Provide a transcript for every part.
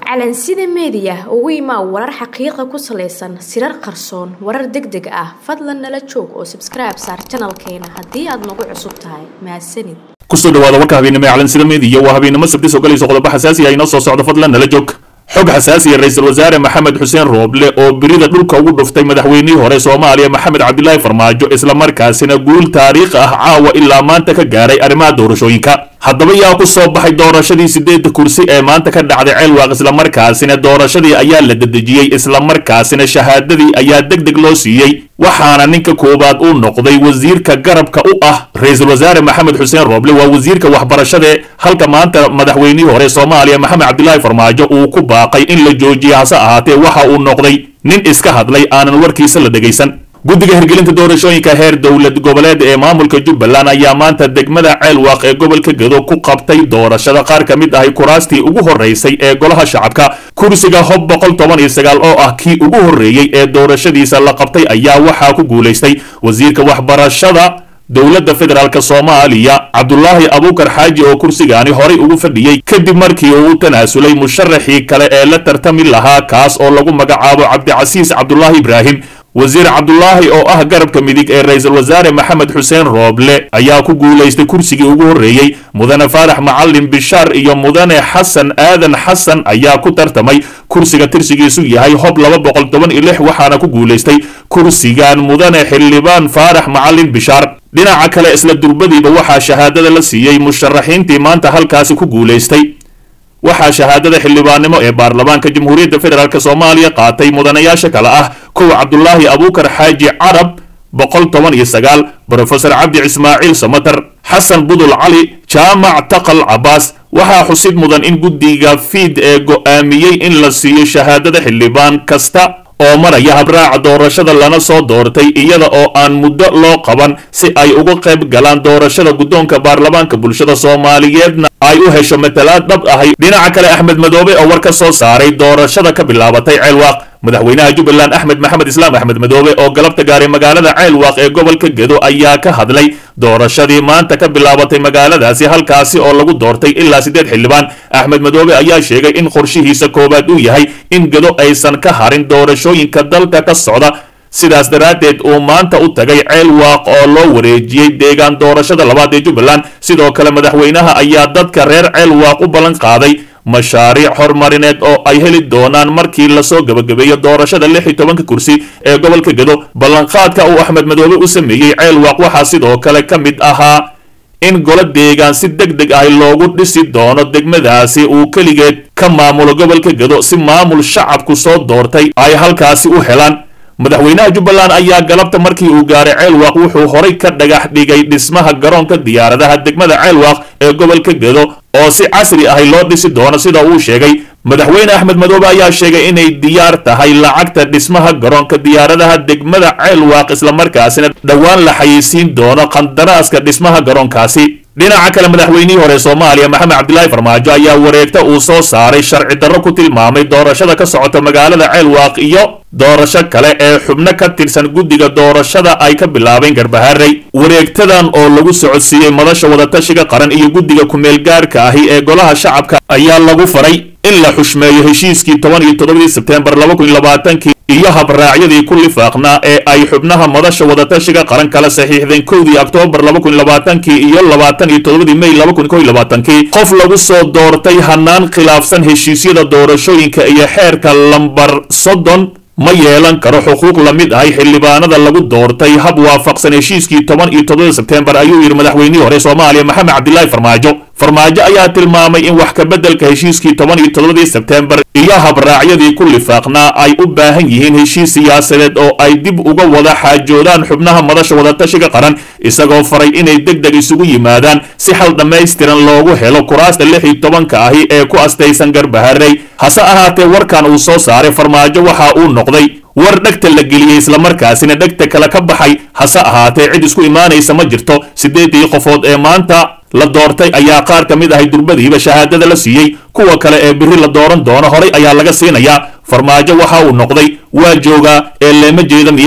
calansida meediya ugu imaa warar xaqiiqa ku salaysan sirar qarsoon warar deg deg ah fadlan nala joog oo sabskribe saar janalkeena haddii aad nagu cusub tahay mahadsanid kusoo dhawaada warka habeennimo ee calansida meediya waa habeennimo sabti soo galayso qodobo xasaasi ah inoo soo socdo fadlan nala joog xog xasaasiya ra-iisul wasaare maxamed xuseen rooble oo birida dhulka ugu dhuftay madaxweynihii hore soomaaliya maxamed cabdilaahi farmaajo islamarkaasina guul taariikh ah caawa ilaa maanta ka gaaray arrimaha doorashooyinka haddaba yaa ku soo baxay doorashadii sideedda kursi ee maanta ka dhacday ceelwaaq islamarkaasina doorashadii ayaa la dedejiyey islamarkaasina shahaadadii ayaa deg deg loo siiyey waxaana ninka koowaad uu noqday wasiirka garabka u ah ra-iisul wasaare maxamed xuseen rooble waa wasiirka waxbarashade halka maanta madaxweynihii hore soomaaliya maxamed cabdilaahi farmaajo uu ku baaqay in la joojiyo hase ahaatee waxa uu noqday nin iska hadlay aanan warkiisa la dhegaysan guddiga hirgelinta doorashooyinka heer dowlad goboleed ee maamulka jubbaland ayaa maanta degmada ceelwaaq ee gobolka gedo ku qabtay doorashada qaar ka mid ahay kuraastii ugu horreysay ee golaha shacabka kursiga hob boqol toban iyo sagaal oo ah kii ugu horreeyey ee doorashadiisa la qabtay ayaa waxaa ku guulaystay wasiirka waxbarashada dowladda federaalk soomaaliya cabdulaahi abuukar xaaji oo kursigaani horay ugu fadhiyey kadib markii uu u tanaasulay musharaxii kale ee la tartami lahaa kaas oo lagu magacaabo cabdicasiis cabdulaahi ibraahim wasiir cabdulaahi oo ah garabka midig ee ra-iisul wasaare maxamed xuseen rooble ayaa ku guulaystay kursigii ugu horreeyey mudane faarax macalin bishaar iyo mudane xasan aadan xasan ayaa ku tartamay kursiga tirsigiisu yahay hob laba boqol toban iyo lix waxaana ku guulaystay kursigan mudane xildhibaan faarax macalin bishaar dhinaca kale isla durbadiiba waxaa shahaadada la siiyey musharaxiintii maanta halkaasi ku guulaystay waxaa shahaadada xildhibaannimo ee baarlamaanka jamhuuriyadda federaalk soomaaliya qaatay mudanayaasha kale ah kow cabdulaahi abuukar xaaji carab boqol toban iyo sagaal brofesor cabdi ismaaciil samatar xasan budul cali jaamac taqal cabaas waxaa xusid mudan in guddiga fiid ee go'aamiyey in la siiyo shahaadada xildhibaan kasta oo maraya habraaca doorashada lana soo doortay iyada oo aan muddo loo qaban si ay uga qayb galaan doorashada guddoonka baarlamaanka bulshada soomaaliyeedna ay u hesho matalaad dhab ahay dhinaca kale axmed madoobe oo war ka soo saaray doorashada ka bilaabatay ceelwaaq madaxweynaha jubbaland axmed maxamed islaam axmed madoobe oo galabta gaaray magaalada ceelwaaq ee gobolka gedo ayaa ka hadlay doorashadii maanta ka bilaabatay magaaladaasi halkaasi oo lagu doortay ilaa siddeed xildhibaan axmed madoobe ayaa sheegay in qorshihiisa koowaad uu yahay in gedo aysan ka harin doorashooyinka dalka ka socda sidaas daraaddeed uu maanta u tagay ceelwaaq oo loo wareejiyey deegaan doorashada labaad ee jubbaland sidoo kale madaxweynaha ayaa dadka reer ceelwaaq u ballan qaaday mashaariic horumarineed oo ay heli doonaan markii lasoo gebagabeeyo doorashada lix iyo tobanka kursi ee gobolka gedo ballanqaadka uu axmed madoobe u sameeyey ceelwaaq waxaa sidoo kale ka mid ahaa in golo deegaan si deg deg ah loogu dhisi doono degmadaasi uu keligeed ka maamulo gobolka gedo si maamul shacabku soo doortay ay halkaasi u helaan madaxweynaha jubbaland ayaa galabta markii uu gaaray ceelwaaq wuxuu horay ka dhagax dhigay dhismaha garoonka diyaaradaha degmada ceelwaaq ee gobolka gedo oo si casri ahi loo dhisi doono sida uu sheegay madaxweyne axmed madoobe ayaa sheegay inay diyaar tahay lacagta dhismaha garoonka diyaaradaha degmada ceelwaaq islamarkaasina dhowaan la xayeysiin doono qandaraaska dhismaha garoonkaasi dhinaca kale madaxweynihii hore soomaaliya maxamed cabdilaahi farmaajo ayaa wareegta uu soo saaray sharci darro ku tilmaamay doorashada ka socota magaalada ceelwaaq iyo doorasho kale ee xubno ka tirsan guddiga doorashada ay ka bilaabeen garbaharey wareegtadan oo lagu socodsiiyey madasha wadatashiga qaran iyo guddiga ku-meelgaarka ahi ee golaha shacabka ayaa lagu faray in la xushmeeyo heshiiskii toban iyo toddobadii sebteembar laba kun iyo labaatankii iyo habraacyadii ku lifaaqnaa ee ay xubnaha madasha wadatashiga qaran kala saxiixdeen kowdii oktoobar laba kun iyo labaatankii iyo labaatan iyo toddobadii mey laba kun kow iyo labaatankii qof lagu soo doortay hanaan khilaafsan heshiisyada doorashooyinka iyo xeerka lambar soddon ma yeelan karo xuquuq la mid ahay xildhibaanada lagu doortay hab waafaqsan heshiiskii toban iyo toddobada sebteembar ayuu yidhi madaxweynihii hore soomaaliya maxamed cabdilaahi farmaajo farmaajo ayaa tilmaamay in wax kabeddelka heshiiskii toban iyo toddobadii sebteembar iyo habraacyadii ku lifaaqnaa ay u baahan yihiin heshiis siyaasadeed oo ay dib uga wada xaajoodaan xubnaha madasha wadatashiga qaran isagoo faray inay deg deg isugu yimaadaan si xal dhammaystiran loogu helo kuraasta lix iyo tobanka ahi ee ku astaysan garbaharey hase ahaatee warkan uu soo saaray farmaajo waxa uu noqday war dhegta la geliyey islamarkaasina dhegta kale ka baxay hase ahaatee cid isku imaanaysa ma jirto siddeedii qofood ee maanta la doortay ayaa qaar ka mid ahay durbadiiba shahaadada la siiyey kuwa kale ee biri la dooran doono horay ayaa laga siinayaa farmaajo waxa uu noqday waa joogaa ee leema jeeda miya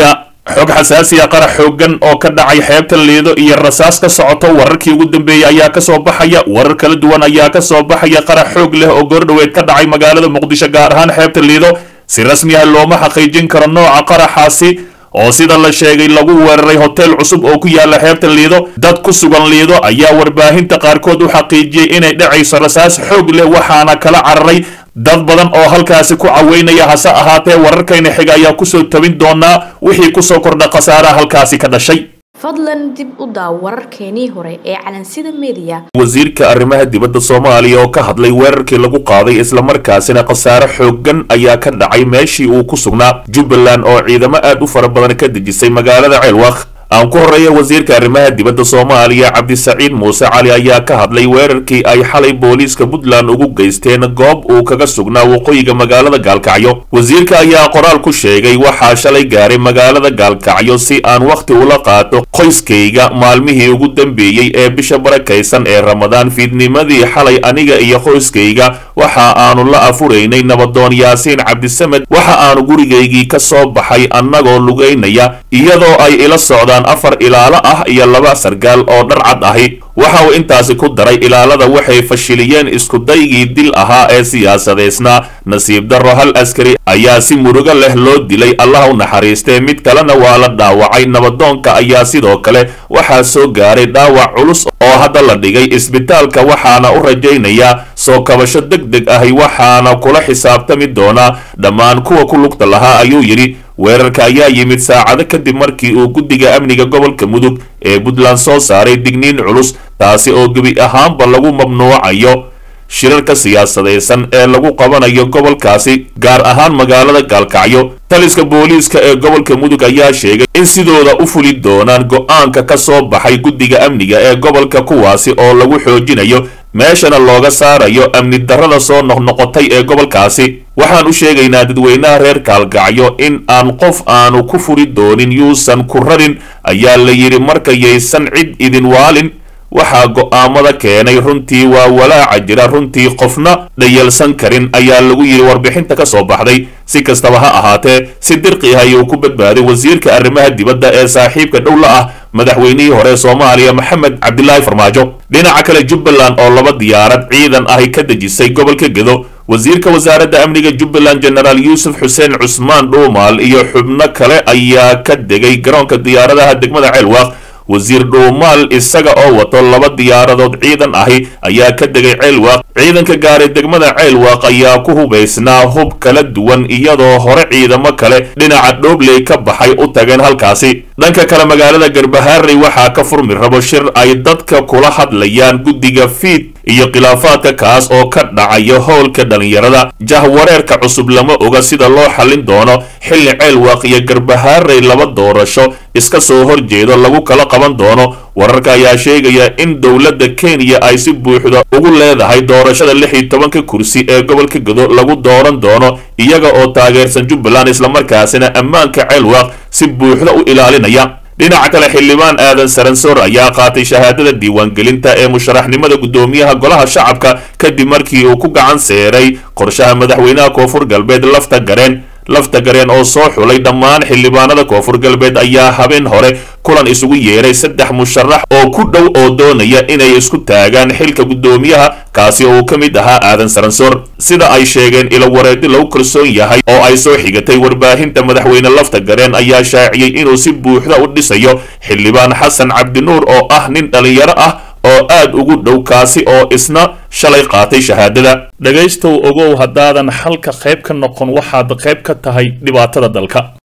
xog xasaasiya qarax xoogan oo ka dhacay xeebta liido iyo rasaas ka socoto wararkii ugu dambeeyey ayaa kasoo baxaya warar kala duwan ayaa kasoo baxaya qarax xoog leh oo goordhoweed ka dhacay magaalada muqdisho gaar ahaan xeebta liido si rasmi ah looma xaqiijin karo nooca qaraxaasi oo sida la sheegay lagu weeraray hotel cusub oo ku yaala xeebta liido dad ku sugan liido ayaa warbaahinta qaarkood u xaqiijiyey inay dhacayso rasaas xoog leh waxaana kala cararay dad badan oo halkaasi ku caweynaya hase ahaatee wararkayna xiga ayaa kusoo tabin doonaa wixii kusoo kordha khasaaraha halkaasi ka dhashay fadlan dib u daaw wararkeenii hore ee calansida mediya wasiirka arrimaha dibadda soomaaliya oo ka hadlay weerarkii lagu qaaday islamarkaasina khasaare xooggan ayaa ka dhacay meeshii uu ku sugnaa jubbaland oo ciidamo aad u fara badan ka dejisay magaalada ceelwaq aan ku horreeya wasiirka arrimaha dibadda soomaaliya cabdisaciid muuse cali ayaa ka hadlay weerarkii ay xalay booliiska puntland ugu geysteen goob uu kaga sugnaa waqooyiga magaalada gaalkacyo wasiirka ayaa qoraal ku sheegay waxaa shalay gaaray magaalada gaalkacyo si aan wakhti ula qaato qoyskayga maalmihii ugu dambeeyey ee bisha barakaysan ee ramadaan fiidnimadii xalay aniga iyo qoyskayga waxa aanu la afuraynay nabadoon yaasiin cabdisamed waxa aanu gurigaygii ka soo baxay annagoo lugaynaya iyadoo ay ila socdaan afar ilaalo ah iyo laba sargaal oo dhar cad ahi waxa uu intaasi ku daray ilaalada waxay fashiliyeen iskudaygii dil ahaa ee siyaasadeysnaa nasiib darro hal askari ayaa si murugo leh loo dilay allah u naxariistee mid kalena waa la dhaawacay nabadoonka ayaa sidoo kale waxaa soo gaaray dhaawac culus oo hadda la dhigay isbitaalka waxaana u rajaynayaa soo kabasho deg deg ahi waxaana kula xisaabtami doonaa dhammaan kuwa ku lugta lahaa ayuu yidhi weerarka ayaa yimid saacado kadib markii uu guddiga amniga gobolka mudug ee puntland soo saaray digniin culus taasi oo gebi ahaanba lagu mamnuucayo shirarka siyaasadaysan ee lagu qabanayo gobolkaasi gaar ahaan magaalada gaalkacyo taliska booliiska ee gobolka mudug ayaa sheegay in sidooda u fuli doonaan go-aanka ka soo baxay guddiga amniga ee gobolka kuwaasi oo lagu xoojinayo meeshana looga saarayo amni darrada soo noqnoqotay ee gobolkaasi waxaan u sheegaynaa dadweynaha reer kaalgacyo in aan qof aanu ku furi doonin yuusan ku rarin ayaa la yidhi markayaysan cid idin waalin waxaa go'aamada keenay runtii waa walaaca jira runtii qofna dhayalsan karin ayaa lagu yidhi warbixinta ka soo baxday si kastaba ha ahaatee si dirqi ah ayuu ku badbaaday wasiirka arrimaha dibadda ee saaxiibka dhow la ah madaxweynihii hore soomaaliya maxamed cabdilaahi farmaajo dhinaca kale jubbaland oo laba diyaarad ciidan ahi ka dejisay gobolka gedo wasiirka wasaaradda amniga jubbaland jenaraal yuusuf xuseen cusmaan dhuumaal iyo xubno kale ayaa ka degay garoonka diyaaradaha degmada ceelwaaq wasiir dhuumaal isaga oo wato laba diyaaradood ciidan ahi ayaa ka degay ceelwaaq ciidanka gaaray degmada ceelwaaq ayaa ku hubaysnaa hub kala duwan iyadoo hore ciidamo kale dhinaca dhoobley ka baxay u tageen halkaasi dhanka kale magaalada garbaharey waxaa ka furmi rabo shir ay dadka kula hadlayaan guddiga fiid iyo khilaafaadka kaas oo ka dhacaya howlka dhallinyarada jahwareerka cusub lama oga sida loo xallin doono xilli ceelwaaq iyo garbaharey laba doorasho iska soo horjeedo lagu kala qaban doono wararka ayaa sheegaya in dowladda kenya ay si buuxda ugu leedahay doorashada lix iyo tobanka kursi ee gobolka gedo lagu dooran doono iyaga oo taageersan jubbaland islamarkaasina ammaanka ceelwaaq si buuxda u ilaalinaya dhinaca kale xildhibaan aadan saransoor ayaa qaatay shahaadada diiwaangelinta ee musharaxnimada guddoomiyaha golaha shacabka kadib markii uu ku gacan seeray qorshaha madaxweynaha koonfur galbeed lafta gareen lafta gareen oo soo xulay dhammaan xildhibaanada koonfur galbeed ayaa habeen hore kulan isugu yeeray saddex musharax oo ku dhow oo doonaya inay isku taagaan xilka guddoomiyaha kaasi oo uu ka mid ahaa aadan saransoor sida ay sheegeen ilo wareedi lagu kalsoon yahay oo ay soo xigatay warbaahinta madaxweyne lafta gareen ayaa shaaciyey inuu si buuxda u dhisayo xildhibaan xasan cabdinuur oo ah nin dhallinyaro ah oo aad ugu dhow kaasi oo isna shalay qaatay shahaadada dhegaystow ogow haddaadan xalka qayb ka noqon waxaad qayb ka tahay dhibaatada dalka